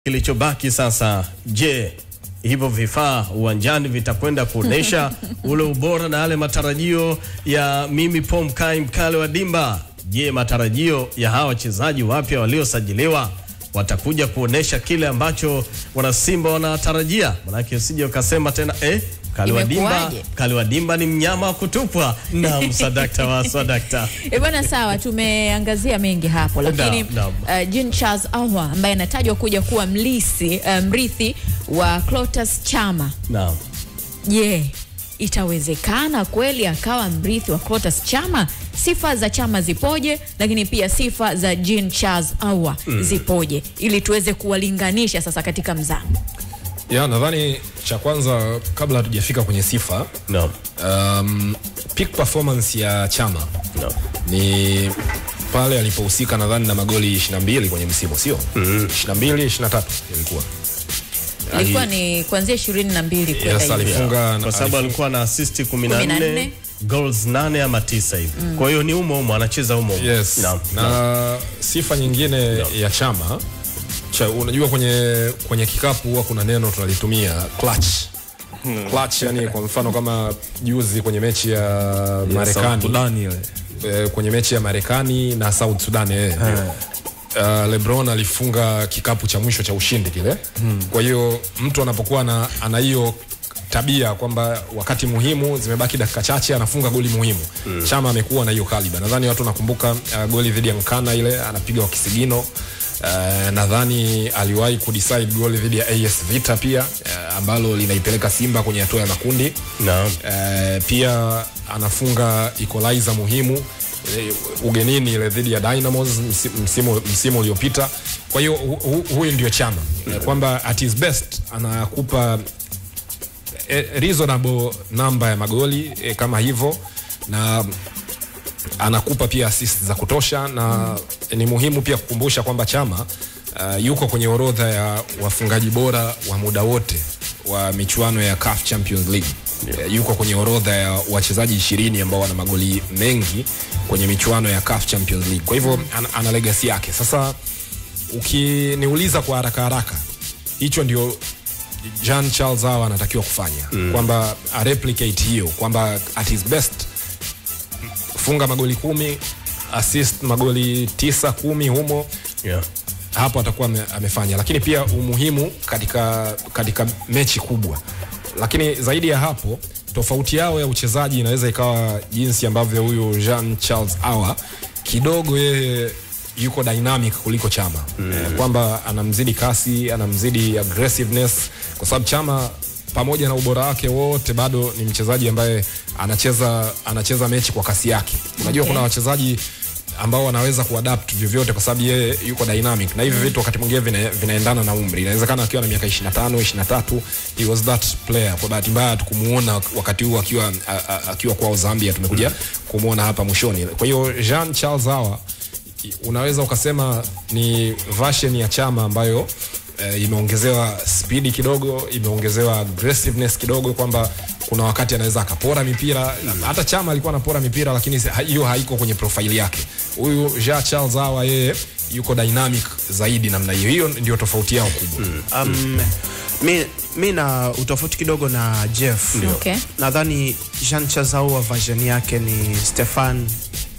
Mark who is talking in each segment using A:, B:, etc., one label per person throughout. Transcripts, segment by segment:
A: Kilichobaki sasa, je, hivyo vifaa uwanjani vitakwenda kuonesha ule ubora na yale matarajio ya mimi Pom Kai mkale wa dimba? Je, matarajio ya hawa wachezaji wapya waliosajiliwa watakuja kuonesha kile ambacho wanasimba wanatarajia? Manake usije ukasema tena eh, mkale wa dimba,
B: Imekuwaje?
A: mkale wa dimba ni mnyama wa kutupwa. Naam, sadakta wa sadakta.
B: E bwana, sawa, tumeangazia mengi hapo, lakini
A: Naam,
B: uh, Jean Charles Ahoua ambaye anatajwa kuja kuwa mlisi uh, mrithi wa Clatous Chama,
A: Naam.
B: je, itawezekana kweli akawa mrithi wa Clatous Chama? Sifa za Chama zipoje, lakini pia sifa za Jean Charles Ahoua zipoje, ili tuweze kuwalinganisha sasa katika mzamo.
C: Ya, nadhani cha kwanza kabla hatujafika kwenye sifa
A: Naam.
C: um, peak performance ya Chama
A: Naam.
C: ni pale alipohusika nadhani na magoli 22 kwenye msimu sio? mm. 22 23 ilikuwa
B: Ilikuwa ni kuanzia ishirini na mbili kwenda
C: Yes,
B: hivi.
C: alifunga
A: kwa sababu alikuwa na assist 14
B: 14,
A: goals 8 ama 9 hivi. Kwa hiyo ni umo umo anacheza umo umo.
C: Yes.
A: Naam.
C: Na sifa nyingine ya Chama cha, unajua kwenye kwenye kikapu huwa kuna neno tunalitumia clutch. Clutch yani kwa mfano kama juzi kwenye mechi ya Marekani
D: Sudani ile.
C: eh, kwenye mechi ya Marekani na South Sudan eh. Uh, LeBron alifunga kikapu cha mwisho cha ushindi kile. Kwa hiyo mtu anapokuwa na ana hiyo tabia kwamba wakati muhimu zimebaki dakika chache anafunga goli muhimu. Chama amekuwa na hiyo kaliba. Nadhani watu nakumbuka uh, goli dhidi ya Nkana ile anapiga wa kisigino. Uh, nadhani aliwahi kudecide goli dhidi ya AS Vita pia uh, ambalo linaipeleka Simba kwenye hatua ya makundi.
A: Naam.
C: Eh, pia anafunga equalizer muhimu eh, ugenini ile dhidi ya Dynamos msi- msimu, msimu uliopita. Kwa hiyo hu, hu, huyu ndio Chama Eh, kwamba at his best anakupa eh, reasonable namba ya magoli eh, kama hivyo na anakupa pia assist za kutosha na ni muhimu pia kukumbusha kwamba Chama uh, yuko kwenye orodha ya wafungaji bora wa muda wote wa michuano ya CAF Champions League. Yeah. Yuko kwenye orodha ya wachezaji ishirini ambao wana magoli mengi kwenye michuano ya CAF Champions League. Kwa hivyo ana, ana legacy yake. Sasa ukiniuliza kwa haraka haraka, hicho ndio Jean Charles Ahoua anatakiwa kufanya mm. kwamba a replicate hiyo kwamba at his best funga magoli kumi assist magoli tisa kumi humo
A: Yeah.
C: hapo atakuwa ame, amefanya lakini pia umuhimu katika, katika mechi kubwa lakini zaidi ya hapo tofauti yao ya uchezaji inaweza ikawa jinsi ambavyo huyu Jean Charles Ahoua kidogo yeye yuko dynamic kuliko Chama mm. eh, kwamba anamzidi kasi anamzidi aggressiveness kwa sababu Chama pamoja na ubora wake wote bado ni mchezaji ambaye anacheza anacheza mechi kwa kasi yake unajua
B: Okay.
C: kuna wachezaji ambao wanaweza kuadapt vyovyote kwa sababu yeye yuko dynamic na hivi vitu wakati mwingine vina, vinaendana na umri inawezekana akiwa na miaka 25 23 he was that player kwa bahati mbaya tukumuona wakati huu akiwa a- a- akiwa kwao Zambia tumekuja kumuona hapa mwishoni kwa hiyo Jean Charles Ahoua unaweza ukasema ni version ya Chama ambayo eh, imeongezewa spidi kidogo, imeongezewa aggressiveness kidogo, kwamba kuna wakati anaweza akapora mipira. Hata Chama alikuwa anapora mipira, lakini si- ha- hiyo haiko kwenye profile yake. Huyu Jean Charles Ahoua yeye yuko dynamic zaidi namna hiyo. Hiyo ndio tofauti yao kubwa.
E: Um, mi, mi na utofauti kidogo na Jeff.
B: Okay.
E: Nadhani Jean Charles Ahoua version yake ni Stefan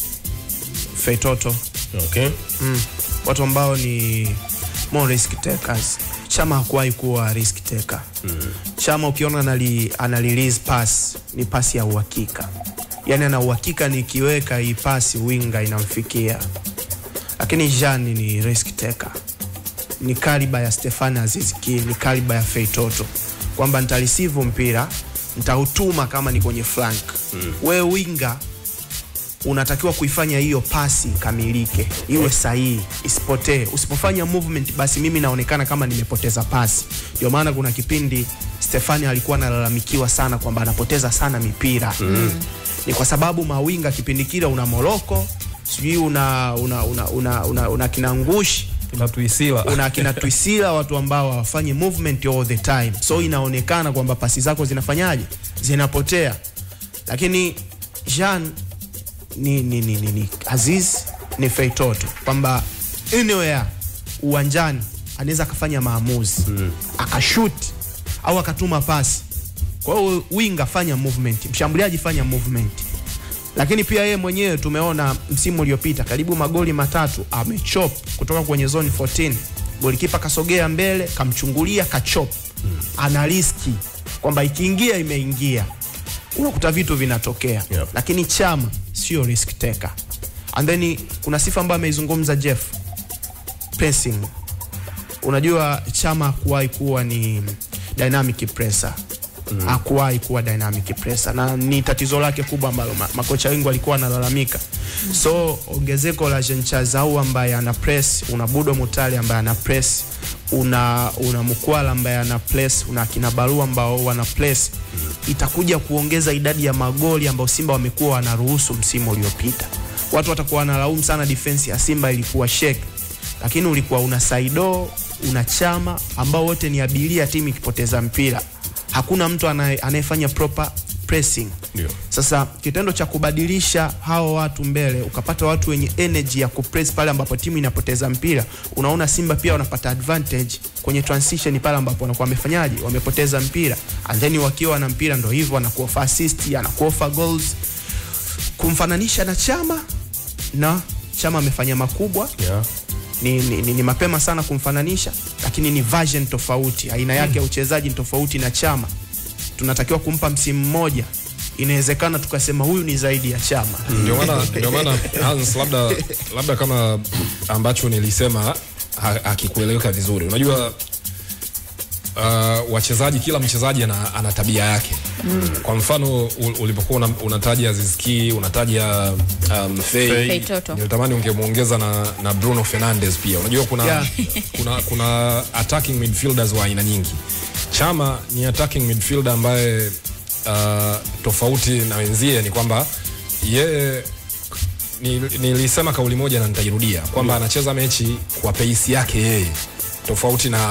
E: Feitoto.
A: Okay.
E: Mm. Watu ambao ni more risk takers. Chama hakuwahi kuwa risk taker. Mm. Chama ukiona anali, ana release pass ni pasi ya uhakika, yaani ana uhakika nikiweka hii pasi winga inamfikia, lakini Jean ni risk taker, ni kaliba ya Stefan Aziz Ki, ni kaliba ya Feitoto, kwamba nitareceive mpira nitautuma kama ni kwenye flank. Mm. Wewe winga unatakiwa kuifanya hiyo pasi kamilike, iwe sahihi, isipotee. Usipofanya movement, basi mimi naonekana kama nimepoteza pasi. Ndio maana kuna kipindi Stefani alikuwa analalamikiwa sana kwamba anapoteza sana mipira mm. Ni kwa sababu mawinga kipindi kile una Moroko, sijui una, una, una, una, una, una kinangushi
D: Kinatuisila.
E: una kina Twisila, watu ambao hawafanyi movement all the time, so inaonekana kwamba pasi zako zinafanyaje, zinapotea. Lakini Jean ni, ni, ni, ni, ni Aziz ni Feitoto kwamba anywhere uwanjani anaweza akafanya maamuzi akashut au akatuma pasi. Kwa hiyo winga fanya movement, mshambuliaji fanya movement. Lakini pia yeye mwenyewe tumeona msimu uliopita karibu magoli matatu amechop kutoka kwenye zone 14. Golikipa kasogea mbele, kamchungulia, kachop. Ana riski kwamba ikiingia imeingia. Unakuta vitu vinatokea.
A: Yep.
E: Lakini Chama sio risk taker. And then kuna sifa ambayo ameizungumza Jeff pressing. Unajua Chama hakuwahi kuwa ni dynamic presser mm. hakuwahi kuwa dynamic presser na ni tatizo lake kubwa ambalo ma, makocha wengi walikuwa wanalalamika mm. so ongezeko la Jean Charles Ahoua ambaye ana press, una Budo Mutale ambaye ana press, una una Mukwala ambaye ana press, una kina Barua ambao wana press mm. itakuja kuongeza idadi ya magoli ambayo Simba wamekuwa wanaruhusu msimu uliopita. Watu watakuwa wanalaumu sana defense ya Simba ilikuwa shake lakini ulikuwa una Saido una Chama ambao wote ni abiria timu ikipoteza mpira, hakuna mtu anaye- anayefanya proper pressing.
A: Ndio.
E: Sasa kitendo cha kubadilisha hao watu mbele, ukapata watu wenye energy ya kupress pale ambapo timu inapoteza mpira, unaona Simba pia wanapata advantage kwenye transition pale ambapo wanakuwa wamefanyaje, wamepoteza mpira, and then wakiwa na mpira ndo hivyo, anakuofa assist, anakuofa goals. Kumfananisha na Chama na Chama amefanya makubwa
A: Yeah.
E: ni, ni, ni, ni mapema sana kumfananisha, lakini ni version tofauti, aina yake ya uchezaji ni tofauti na Chama. Tunatakiwa kumpa msimu mmoja, inawezekana tukasema huyu ni zaidi ya Chama.
C: ndio maana ndio maana Hans, labda labda kama ambacho nilisema ha- hakikueleweka vizuri. Unajua uh, wachezaji, kila mchezaji ana, ana tabia yake mm. Kwa mfano u- ulipokuwa una, unataja Zizki unataja um, Fei,
B: Fei Toto.
C: nilitamani ungemuongeza na, na Bruno Fernandes pia. Unajua kuna,
E: Yeah.
C: kuna, kuna attacking midfielders wa aina nyingi. Chama ni attacking midfielder ambaye uh, tofauti na wenzie ni kwamba yeye ni- nilisema kauli moja na nitairudia kwamba anacheza mechi kwa pace yake yeye tofauti na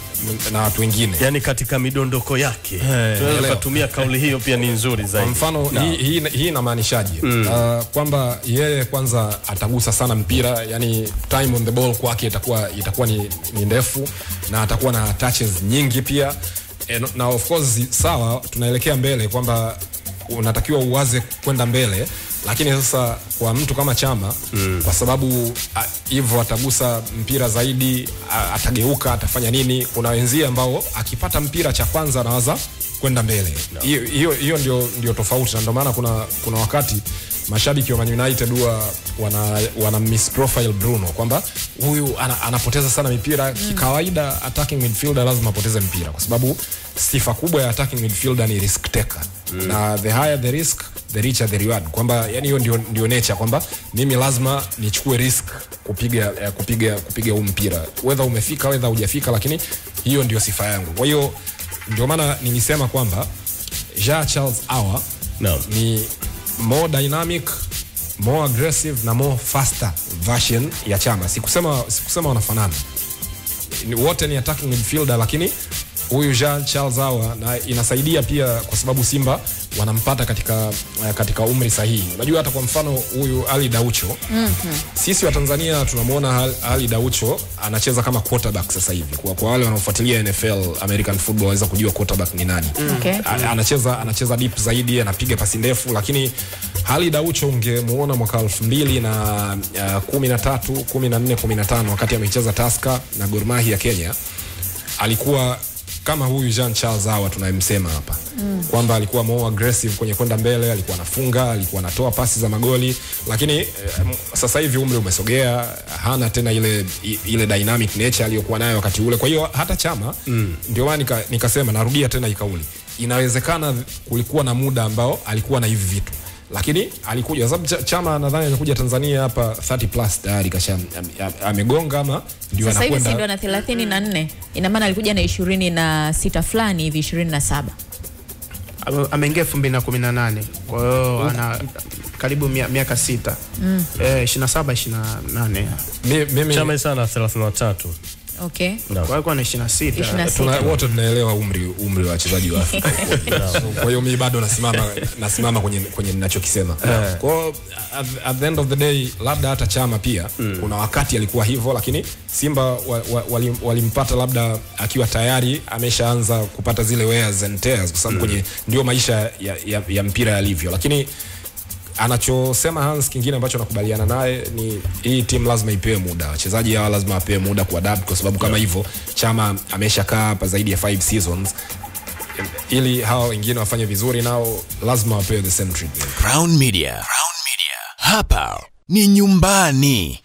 C: na watu wengine
A: yani katika midondoko yake tunaweza
C: elewa.
A: kutumia kauli hiyo pia ni nzuri
C: kwa
A: zaidi
C: mfano hii, hii, hii inamaanishaje uh, kwamba yeye kwanza atagusa sana mpira yani time on the ball kwake itakuwa itakuwa ni, ni ndefu na atakuwa na touches nyingi pia e, na of course sawa tunaelekea mbele kwamba unatakiwa uwaze kwenda mbele lakini sasa kwa mtu kama chama mm. kwa sababu a- hivyo atagusa mpira zaidi a, atageuka atafanya nini kuna wenzie ambao akipata mpira cha kwanza anawaza kwenda mbele hiyo hiyo hiyo ndio, ndio tofauti na ndio maana kuna, kuna wakati mashabiki wa Man United huwa wana, wana misprofile Bruno kwamba huyu ana, anapoteza sana mipira mm. Kikawaida attacking midfielder lazima apoteze mpira kwa sababu sifa kubwa ya attacking midfielder ni risk taker mm. na the higher the risk the richer the reward kwamba yani hiyo ndio, ndio nature kwamba mimi lazima nichukue risk kupiga eh, kupiga kupiga huu mpira whether umefika whether hujafika lakini hiyo ndio sifa yangu kwa hiyo ndio maana nilisema kwamba Jean Charles Awa
A: Naam.
C: ni more dynamic more aggressive na more faster version ya chama sikusema sikusema wanafanana ni, wote ni attacking midfielder lakini huyu Jean Charles Awa na inasaidia pia kwa sababu Simba wanampata katika eh, katika umri sahihi. Unajua hata kwa mfano huyu Ali Daucho mm-hmm. sisi wa Tanzania tunamwona Al- Ali Daucho anacheza kama quarterback sasa hivi. Kwa, kwa wale wanaofuatilia NFL American football waweza kujua quarterback ni nani.
B: Okay.
C: A- anacheza anacheza deep zaidi, anapiga pasi ndefu, lakini hali Daucho ungemuona mwaka elfu mbili na uh, kumi na tatu kumi na nne kumi na tano wakati amecheza Tusker na Gor Mahia ya Kenya alikuwa kama huyu Jean Charles Awa tunayemsema hapa mm. kwamba alikuwa more aggressive kwenye kwenda mbele, alikuwa anafunga, alikuwa anatoa pasi za magoli, lakini eh, m- sasa hivi umri umesogea, hana tena ile i- ile dynamic nature aliyokuwa nayo wakati ule. Kwa hiyo hata Chama mm. ndio maana nika, nikasema, narudia tena hii kauli, inawezekana kulikuwa na muda ambao alikuwa na hivi vitu lakini alikuja sababu Ch- Chama nadhani amekuja Tanzania hapa 30 plus tayari kasha am- am- amegonga ama ndio
B: Sasa hivi si
C: anakwenda
B: ndo na thelathini na nne ina maana alikuja na ishirini na sita fulani hivi ishirini na saba
E: Ame- ameingia 2018 kwa hiyo ana karibu mia- miaka sita mm. eh, 27 28
C: Mi- mimi
A: chama sana 33
B: Okay.
A: Naam.
E: kwa hiyo ana 26
B: 26.
C: Tuna, wote tunaelewa umri umri wa wachezaji wa Afrika. So, kwa hiyo mimi bado nasimama nasimama kwenye kwenye ninachokisema. Kwa hiyo at, at the end of the day labda hata Chama pia kuna wakati alikuwa hivyo, lakini Simba wa- wa- wali- walimpata labda akiwa tayari ameshaanza kupata zile wears and tears, kwa sababu kwenye ndio maisha ya, ya, ya mpira yalivyo, lakini anachosema Hans kingine ambacho nakubaliana naye ni hii timu lazima ipewe muda, wachezaji hawa lazima wapewe muda kuadapt, kwa sababu kama hivyo Chama ameshakaa hapa zaidi ya 5 seasons, ili hawa wengine wafanye vizuri, nao lazima wapewe the same treatment.
D: Crown Media. Crown Media. Hapa ni nyumbani.